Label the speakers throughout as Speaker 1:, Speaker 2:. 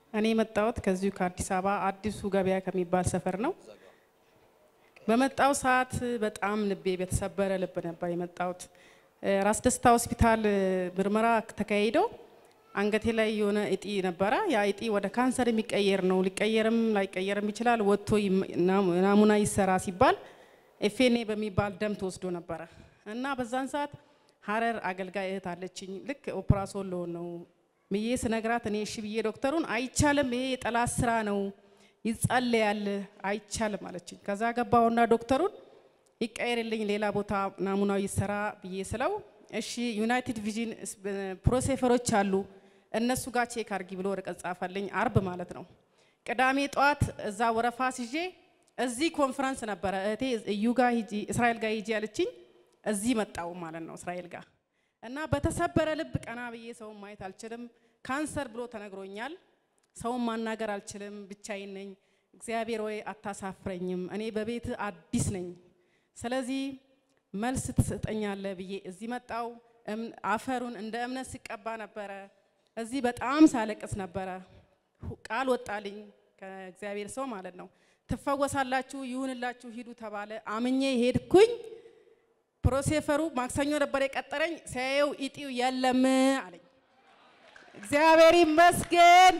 Speaker 1: እኔ የመጣሁት ከዚሁ ከአዲስ አበባ አዲሱ ገበያ ከሚባል ሰፈር ነው። በመጣው ሰዓት በጣም ልቤ በተሰበረ ልብ ነበር የመጣሁት። ራስ ደስታ ሆስፒታል ምርመራ ተካሂዶ አንገቴ ላይ የሆነ እጢ ነበረ። ያ እጢ ወደ ካንሰር የሚቀየር ነው፣ ሊቀየርም ላይቀየርም ይችላል። ወጥቶ ናሙና ይሰራ ሲባል ኤፌኔ በሚባል ደም ተወስዶ ነበረ እና በዛን ሰዓት ሀረር አገልጋይ እህት አለችኝ። ልክ ኦፕራሶን ልሆን ነው ብዬ ስነግራት እኔ እሺ ብዬ ዶክተሩን አይቻልም፣ ይሄ የጠላት ስራ ነው ይጸለያል፣ አይቻልም አለችኝ። ከዛ ገባውና ዶክተሩን ይቀየርልኝ ሌላ ቦታ ናሙናው ይሰራ ብዬ ስለው እሺ ዩናይትድ ቪዥን ፕሮሴፈሮች አሉ እነሱ ጋር ቼክ አርጊ ብሎ ወረቀት ጻፈልኝ። አርብ ማለት ነው። ቅዳሜ ጠዋት እዛ ወረፋ ሲዤ እዚህ ኮንፈረንስ ነበረ እህቴ እዩ ጋር ሂጂ እስራኤል ጋር ሂጂ ያለችኝ እዚህ መጣው ማለት ነው እስራኤል ጋር እና በተሰበረ ልብ ቀና ብዬ ሰውን ማየት አልችልም። ካንሰር ብሎ ተነግሮኛል። ሰውን ማናገር አልችልም። ብቻዬን ነኝ። እግዚአብሔር ወይ አታሳፍረኝም፣ እኔ በቤት አዲስ ነኝ። ስለዚህ መልስ ትሰጠኛለህ ብዬ እዚህ መጣው። አፈሩን እንደ እምነት ሲቀባ ነበረ። እዚህ በጣም ሳለቅስ ነበረ። ቃል ወጣልኝ ከእግዚአብሔር ሰው ማለት ነው። ትፈወሳላችሁ፣ ይሁንላችሁ፣ ሂዱ ተባለ። አምኜ ሄድኩኝ። ፕሮሴፈሩ ማክሰኞ ነበር የቀጠረኝ። ሲያየው ኢጢው የለም አለኝ። እግዚአብሔር ይመስገን።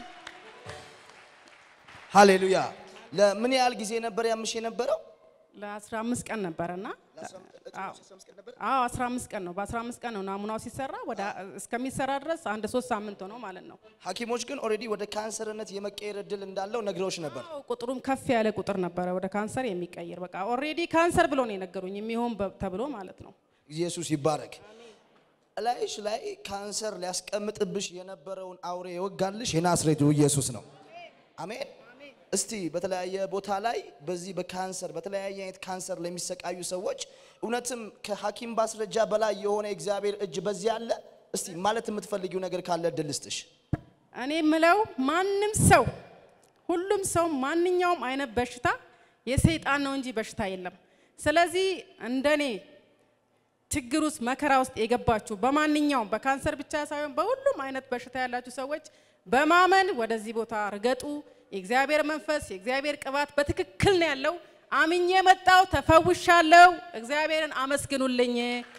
Speaker 2: ሃሌሉያ። ለምን ያህል ጊዜ ነበር ያምሽ የነበረው?
Speaker 1: ለ15 ቀን ነበረና አዎ 15 ቀን ነው። በ15 ቀን ነው ናሙናው ሲሰራ ወደ እስከሚሰራ ድረስ አንድ ሶስት ሳምንት ሆነው ማለት ነው።
Speaker 2: ሐኪሞች ግን ኦልሬዲ ወደ ካንሰርነት የመቀየር እድል እንዳለው ነግረውሽ ነበር።
Speaker 1: አዎ ቁጥሩም ከፍ ያለ ቁጥር ነበረ ወደ ካንሰር የሚቀይር በቃ ኦልሬዲ ካንሰር ብሎ ነው የነገሩኝ የሚሆን በ- ተብሎ ማለት ነው።
Speaker 2: ኢየሱስ ይባረክ። እላይሽ ላይ ካንሰር ሊያስቀምጥብሽ የነበረውን አውሬ የወጋልሽ የናዝሬቱ ኢየሱስ ነው። አሜን። እስቲ በተለያየ ቦታ ላይ በዚህ በካንሰር በተለያየ አይነት ካንሰር ለሚሰቃዩ ሰዎች እውነትም ከሐኪም ማስረጃ በላይ የሆነ የእግዚአብሔር እጅ በዚህ አለ። እስቲ ማለት የምትፈልጊው ነገር ካለ እድል ልስጥሽ።
Speaker 1: እኔ የምለው ማንም ሰው ሁሉም ሰው ማንኛውም አይነት በሽታ የሰይጣን ነው እንጂ በሽታ የለም። ስለዚህ እንደኔ ችግር ውስጥ መከራ ውስጥ የገባችሁ በማንኛውም በካንሰር ብቻ ሳይሆን በሁሉም አይነት በሽታ ያላችሁ ሰዎች በማመን ወደዚህ ቦታ ርገጡ። የእግዚአብሔር መንፈስ የእግዚአብሔር ቅባት በትክክል ነው ያለው። አምኜ መጣው፣ ተፈውሻለሁ። እግዚአብሔርን አመስግኑልኝ።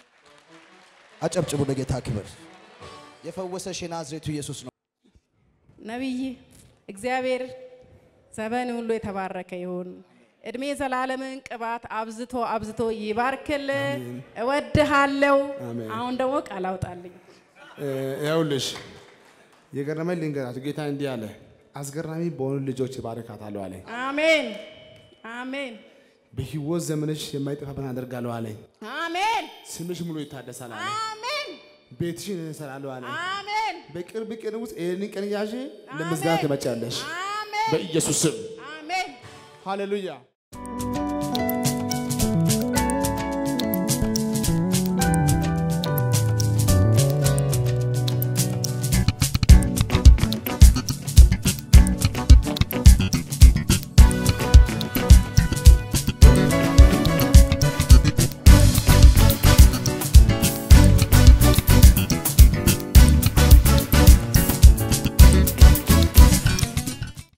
Speaker 2: አጨብጭቡ ለጌታ ክብር። የፈወሰሽ የናዝሬቱ ኢየሱስ ነው።
Speaker 1: ነቢይ እግዚአብሔር ዘመን ሁሉ የተባረከ ይሁን። እድሜ ዘላለምን ቅባት አብዝቶ አብዝቶ ይባርክል። እወድሃለሁ።
Speaker 3: አሜን።
Speaker 1: አሁን ደግሞ ቃል አውጣልኝ።
Speaker 3: ይኸውልሽ የገረመኝ ልንገራችሁ። ጌታ እንዲህ አለ፣ አስገራሚ በሆኑ ልጆች ይባርካታለሁ አለኝ።
Speaker 1: አሜን አሜን
Speaker 3: በህይወት ዘመንሽ የማይጠፋብን አደርጋለሁ አለኝ።
Speaker 1: አሜን
Speaker 3: ስምሽ ሙሉ ይታደሳል አለ።
Speaker 1: አሜን
Speaker 3: ቤትሽን እሰራለሁ አለ።
Speaker 1: አሜን
Speaker 3: በቅርብ ቀን ውስጥ ይህንን ቀን ያዥ ለምስጋና ትመጫለሽ
Speaker 1: አሜን
Speaker 3: በኢየሱስ ስም
Speaker 1: አሜን
Speaker 3: ሃሌሉያ።